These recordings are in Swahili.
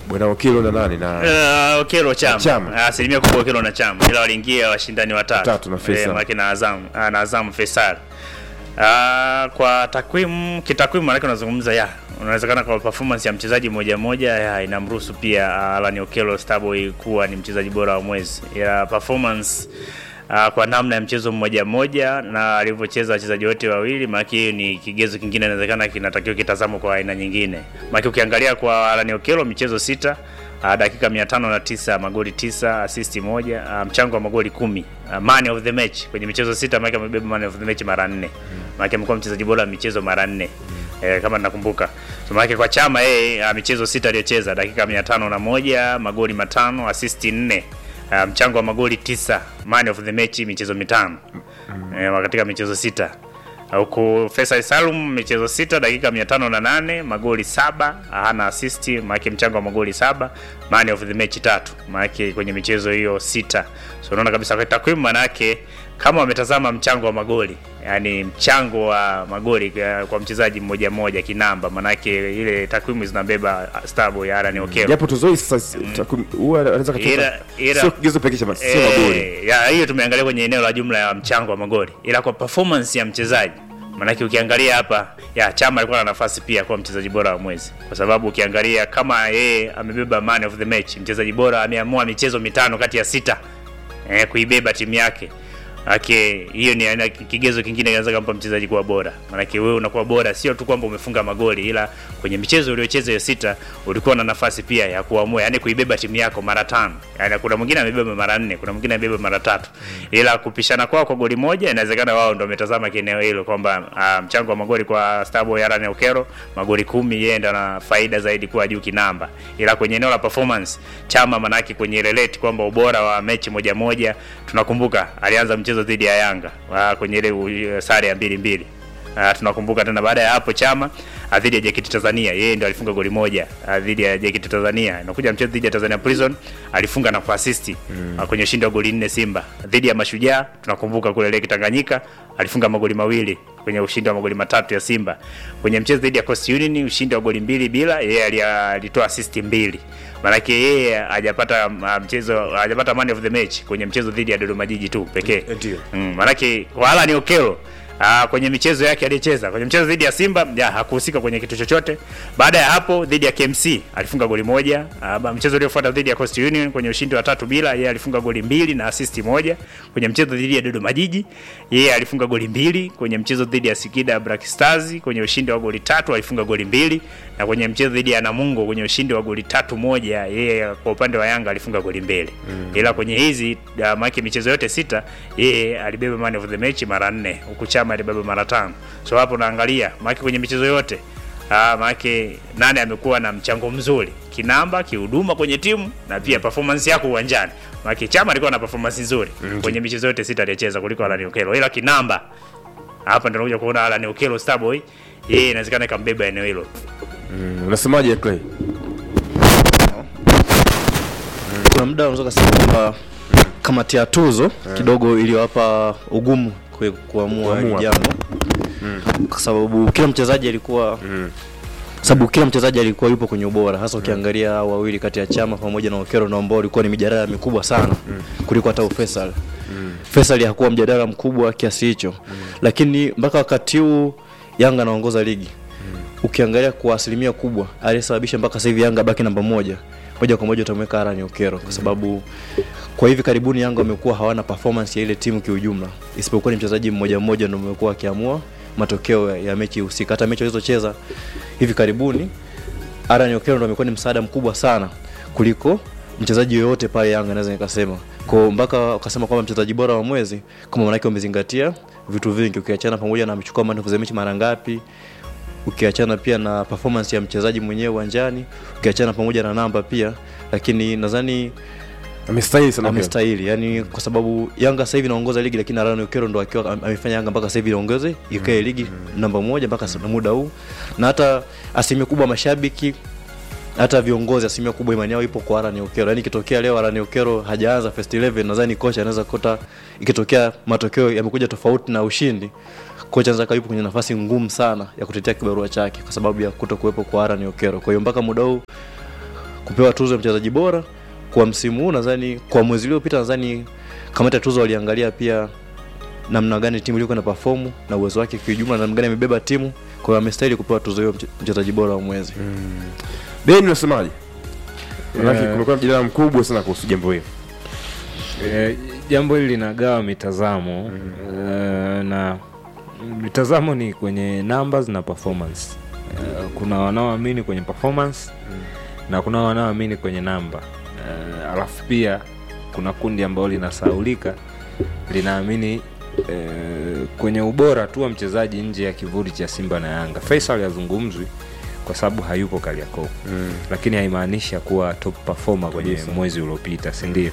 bwana Okelo na nani na Uh, Okelo chama, Chama. Ah, asilimia kubwa Okelo na chama, ila waliingia washindani watatu Watatu na Faisal. Eh, maana na Azam ah, na Azam Faisal. Ah, kwa takwimu kitakwimu, maanake unazungumza ya unawezekana kwa performance ya mchezaji mmoja mmoja ya inamruhusu pia ah, Alan Okelo Starboy kuwa ni mchezaji bora wa mwezi ya performance Uh, kwa namna ya mchezo mmoja mmoja na alivyocheza wachezaji wote wawili, maana hiyo ni kigezo kingine inawezekana kinatakiwa kitazamwa kwa aina nyingine. Maana ukiangalia kwa Alan Okelo michezo sita uh, dakika mia tano na tisa magoli tisa assist moja uh, mchango wa magoli kumi uh, man of the match kwenye michezo sita, maana amebeba man of the match mara nne, maana amekuwa mchezaji bora wa michezo mara nne eh, kama nakumbuka. So maana kwa chama yeye uh, michezo sita aliyocheza dakika mia tano na moja magoli matano assist nne uh, mchango wa magoli tisa man of the match michezo mitano eh, katika michezo sita huku Faisal Salum michezo sita dakika mia tano na nane magoli saba hana assist maanake mchango wa magoli saba man of the match tatu maanake kwenye michezo hiyo sita so unaona kabisa kwa takwimu manake kama wametazama mchango wa magoli yani mchango wa magoli kwa- kwa mchezaji mmoja mmoja kinamba manake ile takwimu zinabeba Starboy Alan Okelo japo tuzoi sasa takwimu- huwa anaweza kacheza Ila- ila- sio kigezo pekee cha ma- sio magoli Eh, ya hiyo tumeangalia kwenye eneo la jumla ya mchango wa magoli, ila kwa performance ya mchezaji, maanake ukiangalia hapa ya Chama alikuwa na nafasi pia kuwa mchezaji bora wa mwezi, kwa sababu ukiangalia kama yeye amebeba man of the match, mchezaji bora ameamua michezo mitano kati ya sita eh, kuibeba timu yake Ake, hiyo ni aina kigezo kingine kinaweza kumpa mchezaji kuwa bora. Maanake wewe unakuwa bora sio tu kwamba umefunga magoli, ila kwenye michezo uliocheza hiyo sita ulikuwa na nafasi pia ya kuamua, yani kuibeba timu yako mara tano. Yani kuna mwingine amebeba mara nne, kuna mwingine amebeba mara tatu, ila kupishana kwao kwa goli moja, inawezekana wao ndio wametazama kieneo hilo kwamba ah, mchango wa magoli kwa Starboy Alan Okero magoli kumi, yeye ndo ana faida zaidi kuwa juu kinamba, ila kwenye eneo la performance Chama manake kwenye relate kwamba ubora wa mechi moja moja, tunakumbuka alianza mchezo dhidi ya Yanga ah, kwenye ile uh, sare ya mbili mbili. Uh, tunakumbuka tena baada ya hapo Chama ah, dhidi ya JKT Tanzania yeye ndo alifunga goli moja ah, dhidi ya JKT Tanzania. Inakuja mchezo dhidi ya Tanzania Prison alifunga na kuassist mm. kwenye ushindi wa goli nne Simba. Dhidi ya Mashujaa tunakumbuka kule Lake Tanganyika alifunga magoli mawili kwenye ushindi wa magoli matatu ya Simba. Kwenye mchezo dhidi ya Coast Union ushindi wa goli mbili bila, yeye ali- alitoa assist mbili. Maanake yeye hajapata ah, mchezo hajapata man of the match kwenye mchezo dhidi ya Dodoma Jiji tu pekee. Ndio. Mm, maanake wala ni Okelo Ah, kwenye michezo yake aliyocheza kwenye mchezo dhidi ya Simba ya, hakuhusika kwenye kitu chochote. Baada ya hapo dhidi ya KMC alifunga goli moja. Ah, ba- mchezo uliofuata dhidi ya Coast Union kwenye ushindi wa tatu bila, yeye alifunga goli mbili na assist moja. Kwenye mchezo dhidi ya Dodoma Jiji yeye alifunga goli mbili. Kwenye mchezo dhidi ya Singida Black Stars kwenye ushindi wa goli tatu alifunga goli mbili, na kwenye mchezo dhidi ya Namungo kwenye ushindi wa goli tatu moja, yeye kwa upande wa Yanga alifunga goli mbili. Ila kwenye hizi ah, maana michezo yote sita yeye alibeba man of the match mara nne huku Chama alibeba mara tano. So hapo naangalia maana kwenye michezo yote ah, maana nane amekuwa na mchango mzuri kinamba, kihuduma kwenye timu na pia performance yako uwanjani. Maana Chama alikuwa na performance nzuri kwenye michezo yote sita aliyocheza kuliko Alan Okelo, ila kinamba hapa ndio unakuja kuona Alan Okelo Starboy yeye inawezekana ikambeba eneo hilo. Mm, unasemaje Clay kuna muda unaweza kusema kwamba kamati ya tuzo kidogo iliwapa ugumu kwe- kuamua hili Kuamua. jambo kwa sababu kila mchezaji alikuwa sababu kila mchezaji alikuwa yupo kwenye ubora hasa ukiangalia hao wawili kati ya Chama pamoja na Okero na ambao walikuwa ni mijadala mikubwa sana kuliko hata Faisal. Faisal hakuwa mjadala mkubwa kiasi hicho, lakini mpaka wakati huu Yanga anaongoza ligi ukiangalia kwa asilimia kubwa aliyesababisha mpaka sasa hivi Yanga baki namba moja moja kwa moja utamweka Alan Okero kwa sababu kwa hivi karibuni Yanga wamekuwa hawana performance ya ile timu kiujumla, isipokuwa ni mchezaji mmoja mmoja ndio amekuwa akiamua matokeo ya, ya mechi husika. Hata mechi walizocheza hivi karibuni, Alan Okero ndo amekuwa ni msaada mkubwa sana kuliko mchezaji yoyote pale Yanga, naweza nikasema kwa mpaka ukasema kwamba mchezaji bora wa mwezi, kama manake umezingatia vitu vingi, ukiachana pamoja na amechukua man of the match mara ngapi, ukiachana pia na performance ya mchezaji mwenyewe uwanjani, ukiachana pamoja na namba pia, lakini nadhani amestahili sana Okelo. amestahili yani, kwa sababu Yanga sasa hivi inaongoza ligi, lakini Alan Okero ndo akiwa am- amefanya Yanga mpaka sasa hivi iongoze ikae ligi namba moja mpaka sa- muda huu, na hata asilimia kubwa mashabiki hata viongozi asilimia kubwa imani yao ipo kwa Alan Okero. Yani ikitokea leo Alan Okero hajaanza first 11 nadhani kocha anaweza kuta, ikitokea matokeo yamekuja tofauti na ushindi, kocha anaweza kaipo kwenye nafasi ngumu sana ya kutetea kibarua chake kwa sababu ya kuto kuwepo kwa Alan Okero. Kwa hiyo mpaka muda huu kupewa tuzo ya mchezaji bora kwa msimu huu nadhani kwa mwezi uliopita nadhani kamati ya tuzo waliangalia pia namna gani timu ilikuwa na perform na uwezo wake kiujumla namna gani amebeba timu kwa hiyo amestahili kupewa tuzo hiyo mche- mchezaji bora wa mwezi Beni unasemaje? Manake Eh. kumekuwa na mjadala mkubwa sana kuhusu jambo hili. Eh, jambo hili linagawa mitazamo eh, na mitazamo ni kwenye numbers na performance Eh, kuna wanaoamini kwenye performance na kuna wanaoamini kwenye namba Eh, alafu pia kuna kundi ambalo linasaulika linaamini eh, kwenye ubora tu wa mchezaji nje ya kivuli cha simba na yanga faisal yazungumzwi kwa sababu hayupo kariakoo Mm. lakini haimaanishi kuwa top performer kwenye Kabisa. mwezi uliopita sindio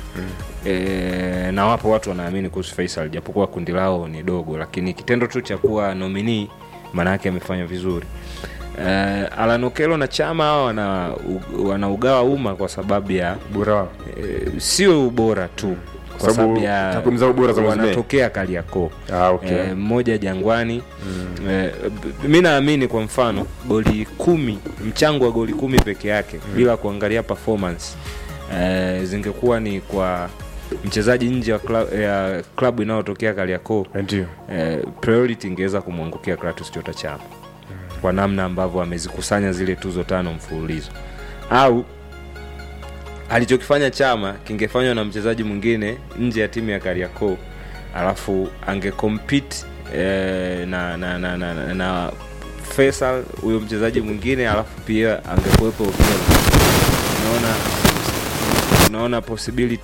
e, na wapo watu wanaamini kuhusu faisal japokuwa kundi lao ni dogo lakini kitendo tu cha kuwa nomini maana yake amefanya vizuri e, alanokelo na chama hawa wana, wanaugawa umma kwa sababu ya Bora wao. e, sio ubora tu kwa sababu sababu ya takwimu zao bora za mwezi Mei. wanatokea kariakoo Ah, okay. Eh, mmoja jangwani mm. eh, b- mi naamini kwa mfano goli kumi mchango wa goli kumi peke yake mm. bila kuangalia performance eh, zingekuwa ni kwa mchezaji nje ya kla- ya klabu inayotokea kariakoo Ndio. eh, priority ingeweza kumwangukia Kratos Chota Chama kwa namna ambavyo amezikusanya zile tuzo tano mfululizo au alichokifanya Chama kingefanywa na mchezaji mwingine nje ya timu ya Kariakoo alafu angecompete eh, na, na, na, na, na, na Faisal huyo mchezaji mwingine alafu pia angekuwepo Okello. unaona unaona possibility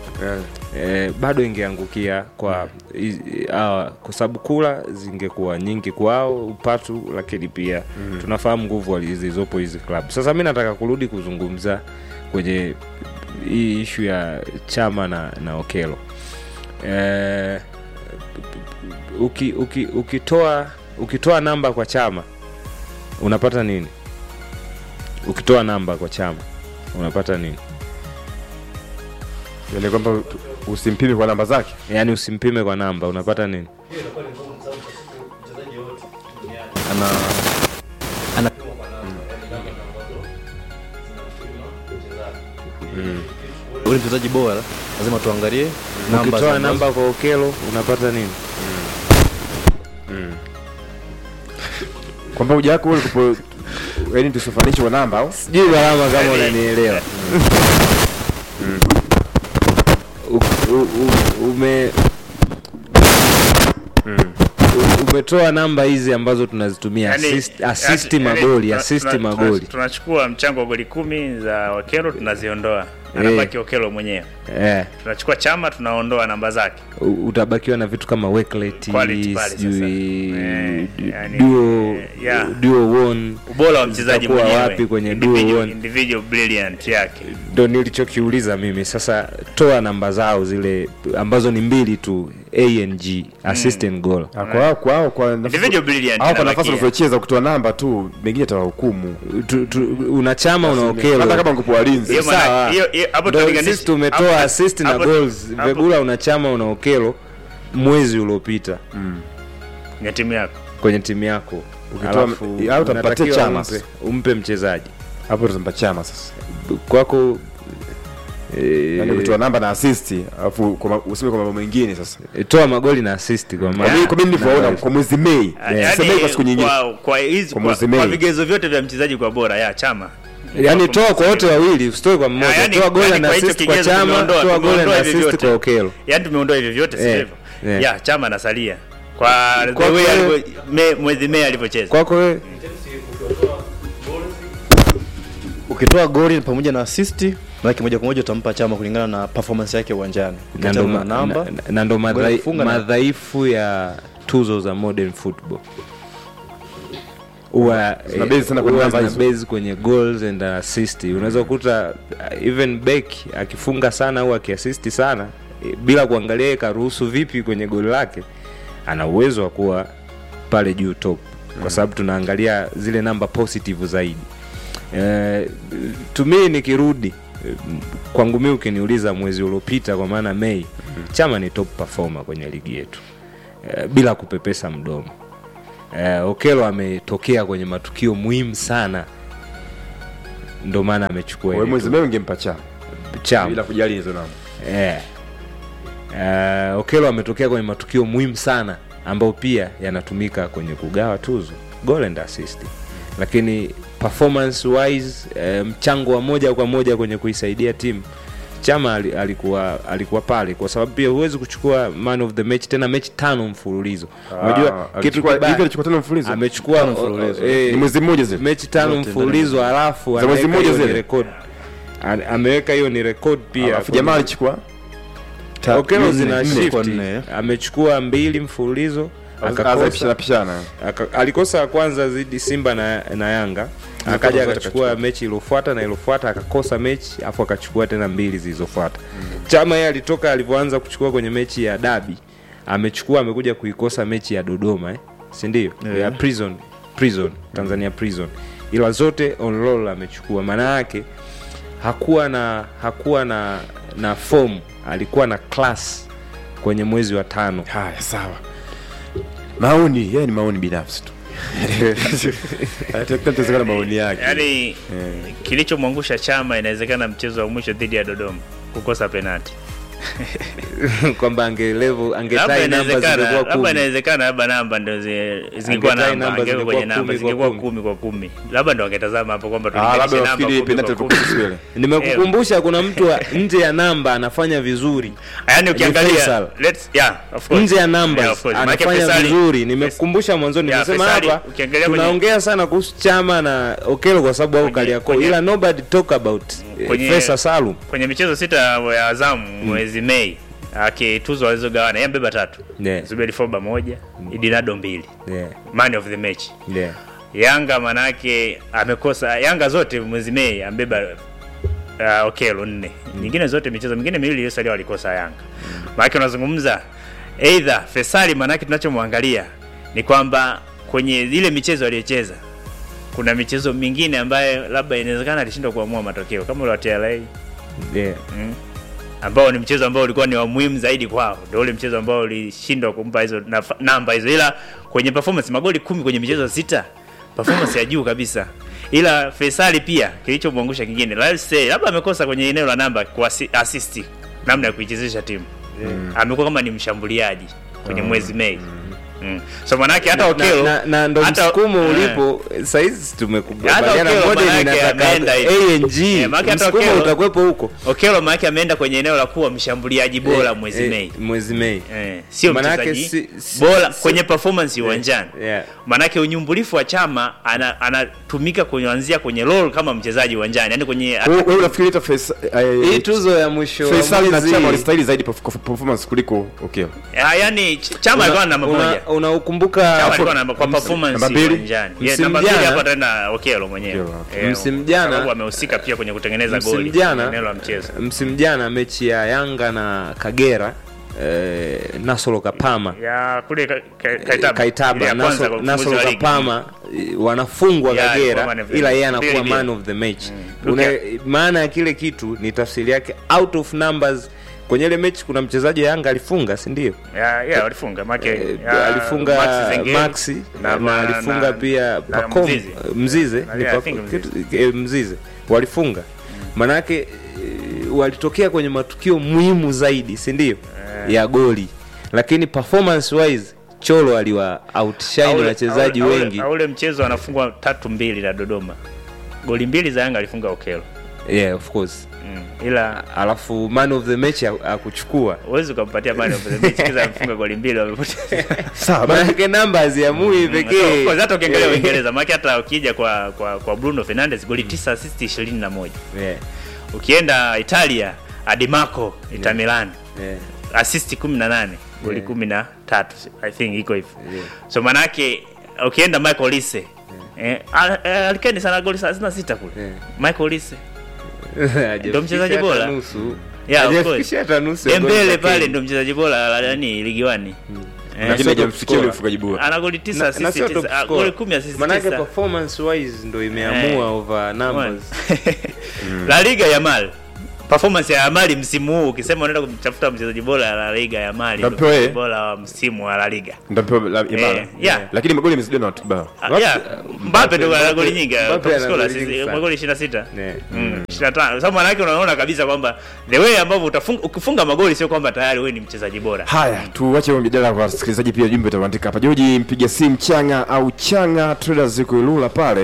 eh, bado ingeangukia kwa hizi- hawa kwa sababu kula zingekuwa nyingi kwao upatu lakini pia mm. tunafahamu nguvu wali- zilizopo hizi klabu sasa mi nataka kurudi kuzungumza kwenye hii ishu ya chama na, na okelo eh, uki, uki, ukitoa ukitoa namba kwa chama unapata nini ukitoa namba kwa chama unapata nini Yaani kwamba usimpime kwa namba zake. yaani usimpime kwa namba unapata nini ana ana ule mchezaji bora lazima tuangalie namba ukitoa za- namba kwa okelo unapata nini Kwamba uja wako ule kupo yaani tusifanishe kwa namba au? sijui gharama kama unanielewa U- u- u- ume u- umetoa namba hizi ambazo tunazitumia Yaani- assist, assist yaani- magoli tuna- assist tuna- magoli tuna- tunachukua mchango wa goli kumi za Okelo tunaziondoa, Eh. anabaki Okelo mwenyewe. eh, Tunachukua chama tunaondoa namba zake. u- utabakiwa na vitu kama Wakelet, Quality pale sasa. sijui Eh, du- yani, duo eh, yeah. duo one Ubora wa mchezaji Zitakuwa mwenyewe, wapi kwenye duo individual, one? individual brilliant yake. ndo nilichokiuliza mimi sasa toa namba zao zile ambazo ni mbili tu a and g assist and goal Ah, Kwa hao kwa hao kwa Individual brilliant au kwa nafasi inabakia. unazocheza kutoa namba tu mengine atawahukumu. tu, tu, una chama una Hata okelo kama ngekuwa walinzi. Hiyo maana- Sawa. hiyo- hiyo- hapo Ndo tunalinganisha- sisi tumetoa hapo- assist na hapo- goals hapo- vegula una chama una okelo mwezi uliopita ya timu yako. kwenye timu yako Ukitoa- Alafu au utampatia unatakiwa Chama umpe, sasa. umpe mchezaji Hapo tutampa chama sasa. kwako eh, Yaani kutoa namba na assist alafu kwa ma- useme kwa mambo mengine sasa. eh, toa magoli na assist kwa Kwa maana mimi kwa mimi nilivyoona na- kwa mwezi Mei. Yaani, Sasa Mei kwa siku nyingine. kwa- kwa hizi Kwa kwa, mwezi kwa Mei. vigezo vyote vya mchezaji kwa bora ya chama. yaani toa kwa wote wawili usitoe kwa mmoja yaani- toa goli yaani na kwa hicho assist kwa kigezo chama tumeondoa- toa goli na tumeondoa hivi assist vyote. kwa okelo Yaani tumeondoa hivyo vyote si Eh, hivyo? eh. Ya chama anasalia. Kwa the Kwa way kweli- alivyo- me- mwezi Mei alivyocheza. kwako wewe ukitoa goli pamoja na assist maana moja kwa moja utampa chama kulingana na performance yake uwanjani na ndo ukiachana na ma- namba na- na ndo goli madhai- kufunga na- madhaifu ya tuzo za modern football huwa Zina base sana kwenye huwa namba zina hizo. base kwenye goals and assist unaweza kukuta uh, even back akifunga sana au akiassist sana eh, bila kuangalia yeye karuhusu vipi kwenye goli lake ana uwezo wa kuwa pale juu top kwa sababu tunaangalia zile namba positive zaidi eh, to me nikirudi eh, kwangu mi ukiniuliza mwezi uliopita kwa maana mei chama ni top performer kwenye ligi yetu eh, bila kupepesa mdomo eh, okelo ametokea kwenye matukio muhimu sana ndo maana amechukua Wewe ile mwezi meo ungempa chama chama bila kujali hizo namba. Eh. Uh, Okelo ametokea kwenye matukio muhimu sana ambayo pia yanatumika kwenye kugawa tuzo goal and assist, lakini performance wise eh, mchango wa moja kwa moja kwenye kuisaidia timu Chama ali- alikuwa alikuwa pale kwa sababu pia huwezi kuchukua man of the match tena mechi tano mfululizo. Unajua Ah, kitu alichukua- kibaya hivi alichukua tano mfululizo? amechukua Tano mfululizo. eh, Ni mwezi mmoja zile. mechi tano Zote mfululizo alafu Za mwezi anaweka mmoja hiyo ni zile? record. An- ameweka hiyo ni record pia Alafu kwenye- jamaa alichukua ta- Okelo nne, zina nne. shift kwa nne. amechukua mbili mfululizo Akakosa akakosa pishana pishana. aka, alikosa ya kwanza zidi Simba na, na Yanga Zile akaja zote akachukua akachukua. mechi iliyofuata na iliyofuata akakosa mechi afu akachukua tena mbili zilizofuata Chama yeye alitoka alivyoanza kuchukua kwenye mechi ya dabi amechukua amekuja kuikosa mechi ya Dodoma eh? si ndio Yeah. ya prison prison Tanzania prison ila zote on roll amechukua maana yake hakuwa na hakuwa na na form alikuwa na class kwenye mwezi wa tano Haya, sawa. Maoni, yeye ni maoni binafsi tu. Atakuwa tazama maoni yake. yaani kilichomwangusha chama inawezekana mchezo wa mwisho dhidi ya dodoma kukosa penati kwamba angelevo labda angetai namba inawezekana zingekuwa labda kumi inawezekana labda namba ndo zi- zingekuwa Angetai namba namba angeweka kwenye zingekuwa namba kumi kwa zingekuwa kumi. kumi kwa kumi labda ndo wangetazama hapo kwamba Ah, labda tulinganishe namba nafikiri kumi penalty kwa ilikuwa kumi. kweli. nimekukumbusha kuna mtu wa- nje ya namba anafanya vizuri yaani ukiangalia Faisal. let's yeah of course nje ya Yeah, numbers of course. Maanake anafanya Faisali- vizuri nimekukumbusha mwanzoni Yeah, nimesema Faisali, hapa ukiangalia kwenye- tunaongea sana kuhusu chama na okelo kwa sababu au Kwenye- kaliako kwenye- ila nobody talk about eh, Kwenye- Faisal Salum kwenye michezo sita ya Azamu mwezi Mei akituzwa walizogawana yeye mbeba tatu Yeah. Zuberi Foba moja Idinado mbili yeah man of the match yeah Yanga manake amekosa Yanga zote mwezi Mei ambeba uh, Okelo nne nyingine zote michezo mingine miwili iliyosalia walikosa Yanga manake unazungumza either Fesali manake tunachomwangalia ni kwamba kwenye ile michezo aliyocheza kuna michezo mingine ambayo labda inawezekana alishindwa kuamua matokeo kama ule wa TLA yeah mm. ambao ni mchezo ambao ulikuwa ni wa muhimu zaidi kwao, ndio ule mchezo ambao ulishindwa kumpa hizo naf- namba hizo, ila kwenye performance magoli kumi kwenye michezo sita, performance ya juu kabisa. Ila Faisali pia kilichomwangusha kingine, let's say labda amekosa kwenye eneo la namba kwa assi- assist, namna ya kuichezesha timu amekuwa kama ni mshambuliaji kwenye mwezi Mei mm. so manake hata na, Okelo na, na ndo hata- msukumo eh. ulipo saizi Hata tumekubaliana Okelo moja manake ninataka ameenda hivi. ANG Eh, manake hata msukumo Okelo- utakuwepo huko Okelo manake ameenda kwenye eneo la kuwa mshambuliaji bora Eh, mwezi eh, Mei mwezi Mei Eh, sio Manake mchezaji si- si- bora si- kwenye performance uwanjani yeah. manake unyumbulifu wa chama ana- anatumika kuanzia kwenye role kama mchezaji uwanjani yani kwenye Wewe wewe unafikiri hata Faisal hii eh, tuzo ya mwisho wa Faisal na mwezi- Chama walistahili zaidi perf- kwa performance kuliko Okelo. Ah, yani ch- chama alikuwa na namba Una- moja unaukumbuka chama alikuwa na namba kwa performance namba mbili? uwanjani Yeah, Msimu namba mbili jana- hapo tena Okelo mwenyewe Okelo, okay. Eh, Msimu jana- sababu amehusika pia kwenye kutengeneza msimu goli jana eneo la mchezo msimu jana mechi ya Yanga na Kagera eh, Nasolo Kapama ya kule ka, ka, eh, Kaitaba, Ile Kaitaba ya kwanza Nasolo, kwa ufunguzi Nasolo wa ligi. Kapama eh, wanafungwa Yeah, Kagera alikuwa man of the ila match. yeye anakuwa Mbili man mbili. of the match Mm. Una, Okay. maana ya kile kitu ni tafsiri yake out of numbers kwenye ile mechi kuna mchezaji wa Yanga alifunga si ndio ya ya walifunga make Eh, ya, alifunga Max Zengeli, Maxi na, na- alifunga na- pia na Pacom Mzize. Mzize Na- ni yeah, I Pac- think Mzize. kitu- eh, Mzize walifunga manake eh, walitokea kwenye matukio muhimu zaidi si ndio ya goli lakini performance wise Cholo aliwa outshine Aule- wachezaji aule- wengi aule mchezo anafungwa tatu mbili na Dodoma, goli mbili za Yanga alifunga Okelo yeah of course mm. ila alafu man of the match ha- hakuchukua huwezi ukampatia man of the match kiza amefunga goli mbili wamepoteza. Sawa, basi. manake numbers ya mui So, pekee of course, hata ukiangalia Eh, Uingereza maana hata ukija kwa kwa kwa Bruno Fernandes goli 9 assist 21. yeah, Ukienda Italia Adimarco Inter Milan yeah. assist 18 goli Yeah. 13 I think iko hivyo. Yeah. So manake ukienda Michael Olise eh, al- eh, alikeni sana goli 36 kule. Yeah. Michael Olise Hajafikisha Ndo mchezaji hata bora. nusu. Yeah, of Hajafikisha course. hata nusu ya goli Dembele za pale Kenya. ndo mchezaji bora la nani ligi 1. Lakini sio top hajamfikia scorer. ule ufungaji bora. Ana goli 9 Na- na assist sio top 9, ah, scorer. goli 10 assist Manake 9. performance wise ndo imeamua over numbers La Liga Yamal performance ya Mali msimu huu ukisema unaenda kumtafuta mchezaji bora ya La Liga ya Mali Ndio ndio mpewe. mchezaji bora wa msimu wa La Liga Ndio mpewa la Imara. Eh, yeah. Lakini magoli yamezidiwa na watu bao. Ah, yeah, Mbappe ndio ana goli nyingi Mbappe top ana scorer, goli nyingi sisi- sana. magoli 26 Yeah. Mm, 25 sababu maana yake unaona kabisa kwamba the way ambavyo utafunga ukifunga magoli sio kwamba tayari wewe ni mchezaji bora Haya, tuache huo mjadala kwa wasikilizaji, pia jumbe utaandika hapa. Joji mpiga simu Changa au Changa Traders yuko Ilula pale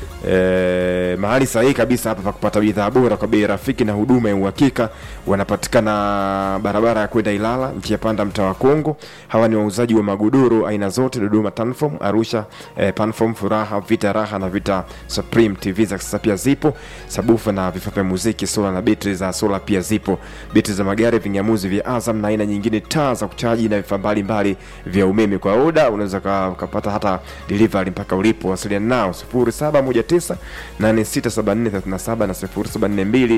e, mahali sahihi kabisa hapa pa kupata bidhaa bora kwa bei rafiki na huduma ya uhakika. Wanapatikana barabara ya kwenda Ilala, njia panda, mtaa wa Kongo. Hawa ni wauzaji wa magodoro aina zote, Dodoma Tanform, Arusha eh, Panform, Furaha, Vita Raha na Vita Supreme. TV za kisasa pia zipo, sabufa na vifaa vya muziki, sola na betri za sola pia zipo, betri za magari, vingamuzi vya Azam na aina nyingine, taa za kuchaji na vifaa mbalimbali vya umeme. Kwa oda unaweza ka- ukapata hata delivery mpaka ulipo. Wasiliana nao 0719 867437 na 0742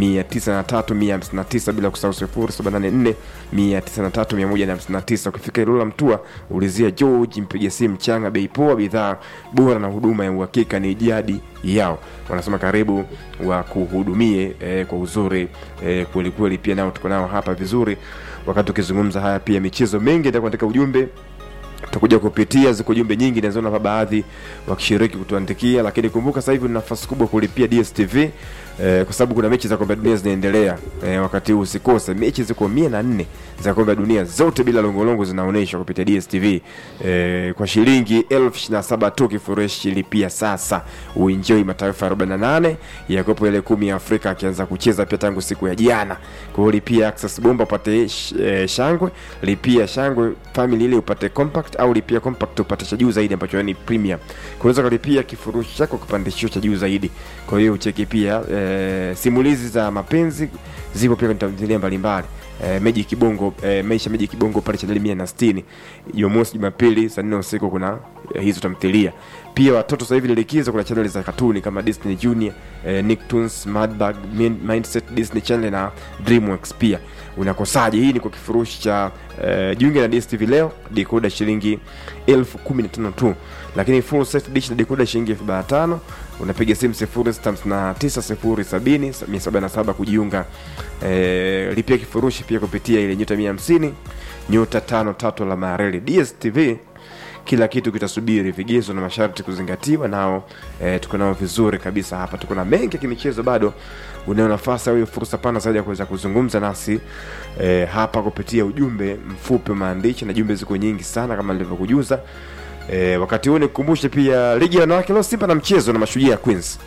903159 bila kusahau 0784 903159. Ukifika Ilula Mtua ulizia George, mpiga simu Changa, bei poa, bidhaa bora na huduma ya uhakika ni jadi yao. Wanasema karibu wa kuhudumie eh, kwa uzuri eh, kweli kweli. Pia nao tuko nao hapa vizuri, wakati ukizungumza haya pia michezo mengi ndio katika ujumbe tutakuja kupitia ziko jumbe nyingi naziona hapa baadhi wakishiriki kutuandikia lakini kumbuka sasa hivi una nafasi kubwa kulipia dstv eh, kwa sababu kuna mechi za kombe la dunia zinaendelea eh, wakati huu usikose mechi ziko mia na nne za kombe la dunia zote bila longolongo zinaonyeshwa kupitia dstv eh, kwa shilingi elfu ishirini na saba tu kifurushi lipia sasa uenjoi mataifa 48 yakopo ile kumi ya afrika akianza kucheza pia tangu siku ya jana kwa hiyo lipia access bomba upate sh, eh, shangwe lipia shangwe family ile upate compact au lipia compact upate cha juu zaidi ambacho ni premium kunaweza kulipia kifurushi chako kipandishio cha juu zaidi kwa hiyo ucheki pia eh, simulizi za mapenzi zipo pia kwenye tamthilia mbalimbali eh, meji kibongo eh, maisha meji kibongo pale chaneli mia na sitini jumamosi jumapili saa nne usiku kuna eh, hizo tamthilia pia watoto sasa hivi ni likizo kuna chaneli za katuni kama disney junior eh, nicktoons madbag Min- mindset disney channel na dreamworks pia unakosaje hii ni kwa kifurushi cha eh, jiunge na dstv leo dekoda shilingi elfu kumi na tano tu lakini full set dish na dekoda shilingi elfu arobaini na tano unapiga simu sifuri sita hamsini na tisa sifuri sabini mia saba na saba kujiunga eh, lipia kifurushi pia kupitia ile nyota mia hamsini nyota tano tatu la mareli dstv kila kitu kitasubiri vigezo na masharti kuzingatiwa nao eh, tuko nao vizuri kabisa hapa tuko na mengi ya kimichezo bado unayo nafasi au hiyo fursa pana zaidi ya kuweza kuzungumza nasi eh, hapa kupitia ujumbe mfupi wa maandishi na jumbe ziko nyingi sana kama nilivyokujuza eh, wakati huu nikukumbushe pia ligi ya wanawake leo simba na mchezo na mashujaa ya queens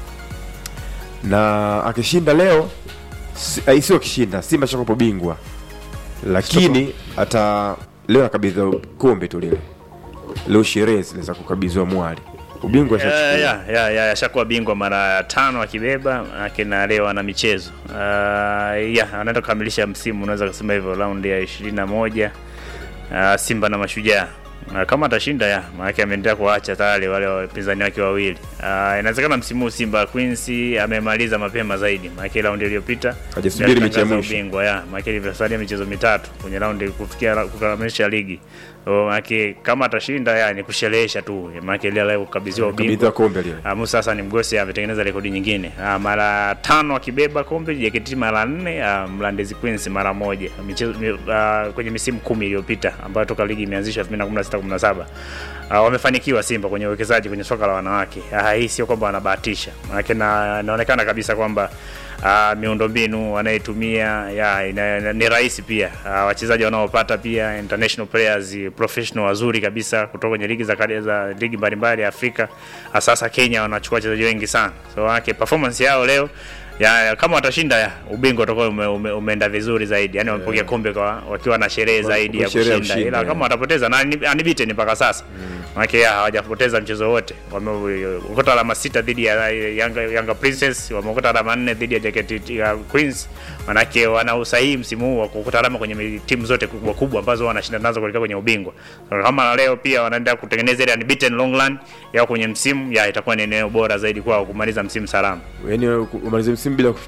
na akishinda leo si- ai, sio akishinda simba shakopo bingwa lakini hata leo akabidhiwa kombe tu lile leo sherehe zile za kukabidhiwa mwali ubingwa ya ashachukua ya ya ya ashakuwa bingwa mara ya tano akibeba akina leo ana michezo uh, ya anaenda kukamilisha msimu unaweza kusema hivyo raundi ya ishirini na moja uh, simba na mashujaa uh, kama atashinda ya maanake ameendelea kuacha tayari wale wapinzani wake wawili uh, inawezekana msimu huu simba queens amemaliza mapema zaidi maanake raundi iliyopita Hajasubiri ndio mechi ya alitangaza mwisho. ubingwa ya maanake ilivyosalia michezo mitatu kwenye raundi kufikia kukamilisha ligi So, maanake kama atashinda ya ni kusherehesha tu maanake ile leo kukabidhiwa ubingwa kabidhiwa kombe lile Uh, Musa Hassan Mgosi ametengeneza rekodi nyingine uh, mara tano akibeba kombe, JKT mara nne, uh, Mlandezi Queens mara moja michezo, mi, uh, kwenye misimu kumi iliyopita ambayo toka ligi imeanzishwa 2016 17 uh, wamefanikiwa Simba kwenye uwekezaji kwenye soka la wanawake. Uh, hii sio kwamba wanabahatisha, maana na inaonekana kabisa kwamba uh, miundombinu wanayetumia ya ina, ina, ni rahisi pia uh, wachezaji wanaopata pia international players professional wazuri kabisa kutoka kwenye ligi za kadi za ligi mbalimbali ya Afrika uh, sasa Kenya wanachukua wachezaji wengi sana so wake performance yao leo ya, ya, kama watashinda ya ubingwa utakuwa ume, ume, umeenda vizuri zaidi yani wamepokea kombe kwa wakiwa na sherehe zaidi ya sherehe ya kushinda ushindi, ila yeah. kama watapoteza na ni- unbeaten mpaka sasa manake ya hawajapoteza mchezo wote wameokota alama sita dhidi ya Yanga, Yanga Princess wameokota alama nne dhidi ya JKT ya Queens manake wana usahihi msimu huu wa kuokota alama kwenye mi- timu zote kubwa kubwa ambazo wanashinda nazo kuelekea kwenye ubingwa so, kama leo pia wanaenda kutengeneza ile unbeaten long run yao kwenye msimu ya itakuwa ni eneo bora zaidi kwao kumaliza msimu salama yani umalize msimu bila kuf-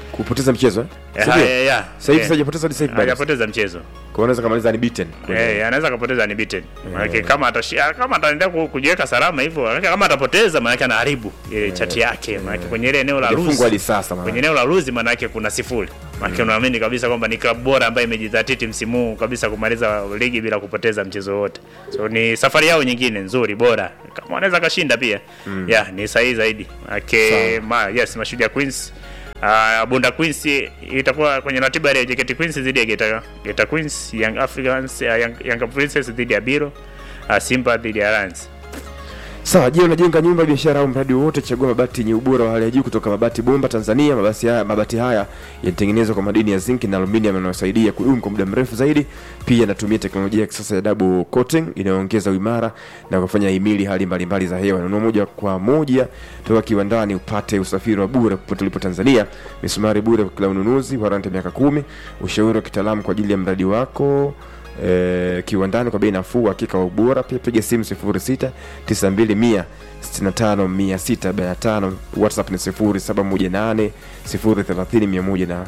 kupoteza mchezo eh? Eh, Si ndio? haya, ya, Sasa hivi eh. hajapoteza hadi sasa hivi bado. hajapoteza mchezo Kwa hiyo anaweza kamaliza unbeaten. kwenye- Eh, anaweza akapoteza unbeaten. Maana kama atashia kama ataendelea ku- kujiweka salama hivyo, maana kama atapoteza maana anaharibu ile chati yake. Maana kwenye ile eneo la Hajafungwa hadi lose. sasa maana. Kwenye eneo la lose maana yake kuna sifuri. Maana unaamini kabisa kwamba ni klabu bora ambayo imejidhatiti msimu huu kabisa kumaliza ligi bila kupoteza mchezo wote. So ni safari yao nyingine nzuri bora. Kama wanaweza kashinda pia. Yeah, ni sahihi zaidi. Maana ma, yes, Mashujaa Queens Uh, Bunda Queens itakuwa kwenye ratiba ya JKT Queens dhidi ya Geta, Geta Queens, Young Africans, uh, Young, Young Princess dhidi ya Biro, uh, Simba dhidi ya Lions. Sawa, je, unajenga nyumba, biashara au mradi wowote, chagua mabati yenye ubora wa hali ya juu kutoka Mabati Bomba Tanzania. Mabati haya, mabati haya yanatengenezwa kwa madini ya zinc na aluminium yanayosaidia kudumu kwa muda mrefu zaidi. Pia yanatumia teknolojia ya kisasa ya double coating inayoongeza uimara na kufanya himili hali mbalimbali za hewa. Nunua moja kwa moja toka kiwandani upate usafiri wa bure popote ulipo Tanzania, misumari bure kwa kila ununuzi, warranty ya miaka kumi, ushauri wa kitaalamu kwa ajili ya mradi wako eh, kiwandani kwa bei nafuu, hakika wa ubora. Pia piga simu 06 92 165 645. WhatsApp ni 0718 030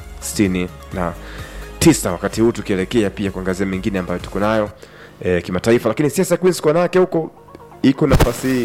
169. Wakati huu tukielekea pia kuangazia mengine ambayo tuko nayo eh, kimataifa, lakini siasa Queens kwa wanawake huko iko nafasi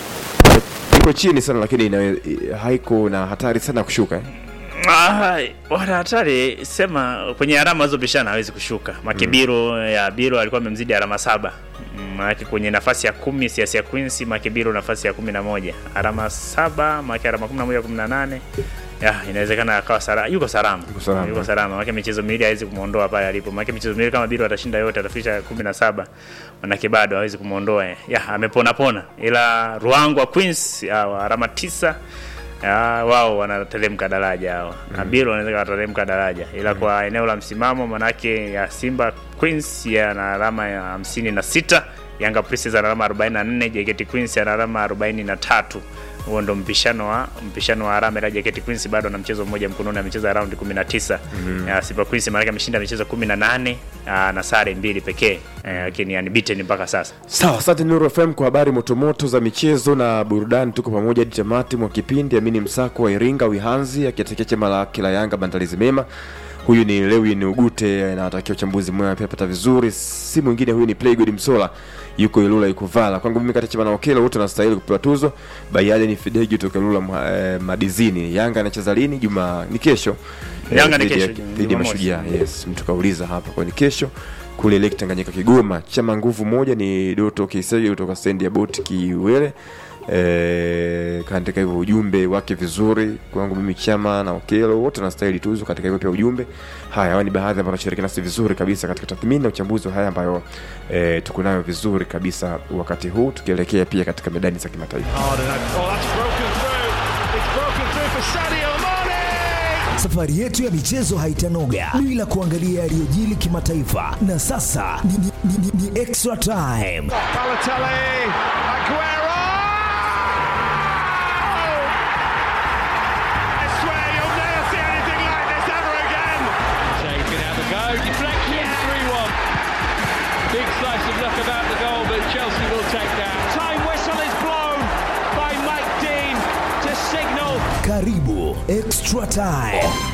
iko chini sana, lakini ina, haiko na hatari sana kushuka eh. Ah, wana hatari sema kwenye alama zilizopishana hawezi kushuka. Makibiro ya Biro alikuwa amemzidi alama saba. Mm, Maanake kwenye nafasi ya kumi siasa ya Queens Makibiro nafasi ya kumi na moja alama saba maanake alama kumi na moja kumi na nane ya inawezekana akawa salama, yuko salama, Yuko salama. yuko salama. Maanake michezo miwili hawezi kumuondoa pale alipo. Maanake michezo miwili kama Biro atashinda yote atafikisha kumi na saba manake bado hawezi kumuondoa. Ya amepona pona, ila Ruangwa Queens ya, alama tisa ya, wao wanateremka daraja hao mm. Biro wanaweza watateremka daraja ila kwa eneo la msimamo manake ya Simba Queens yana alama ya hamsini na sita Yanga Princess ana alama 44 JKT Queens ana alama 43 huo ndo mpishano wa mpishano wa alama ila JKT Queens bado na mchezo mmoja mkononi amecheza round 19 mm. ya Simba Queens maana ameshinda michezo 18 ah, na sare mbili pekee eh, lakini yani beaten mpaka sasa Sawa, asante Nuru FM kwa habari motomoto za michezo na burudani. Tuko pamoja hadi tamati mwa kipindi. Amini Msako wa Iringa Wihanzi akiatekea chama la kila Yanga maandalizi mema. Huyu ni Lewin Ugute na atakia uchambuzi mwema pia pata vizuri. Si mwingine huyu ni Playgood Msola. Yuko Ilula yuko Vala. Kwangu mimi kati chama na Okelo wote wanastahili kupewa tuzo. Bayade ni Fidegi kutoka Ilula mwa- eh, Madizini. Yanga anacheza lini? Juma ni kesho. Eh, Yanga ni dhidi ya- kesho, Dhidi ya Jumamosi. Mashujaa. Yes, mtu kauliza hapa kwa ni kesho kule Lake Tanganyika Kigoma. Chama nguvu moja ni Doto Kisege kutoka stendi ya boti Kiwele. E, kaandika hivyo ujumbe wake vizuri kwangu mimi chama na Okelo wote wanastahili tuzo katika hivyo pia ujumbe haya hawa ni baadhi ambao wanashiriki nasi vizuri kabisa katika tathmini na uchambuzi wa haya ambayo e, tuko nayo vizuri kabisa wakati huu tukielekea pia katika medani za kimataifa hard and oh, that's broken through. It's broken through for Sadio Mane. Safari yetu ya michezo haitanoga bila kuangalia yaliyojili kimataifa, na sasa ni, ni, ni, ni, ni extra time. Balotelli, Aguero. I swear you'll never see anything like this ever again. Shea can have a go. Deflection, 3 1. Big slice of luck about the goal, but Chelsea will take that. Time whistle is blown by Mike Dean to signal Karibu extra time.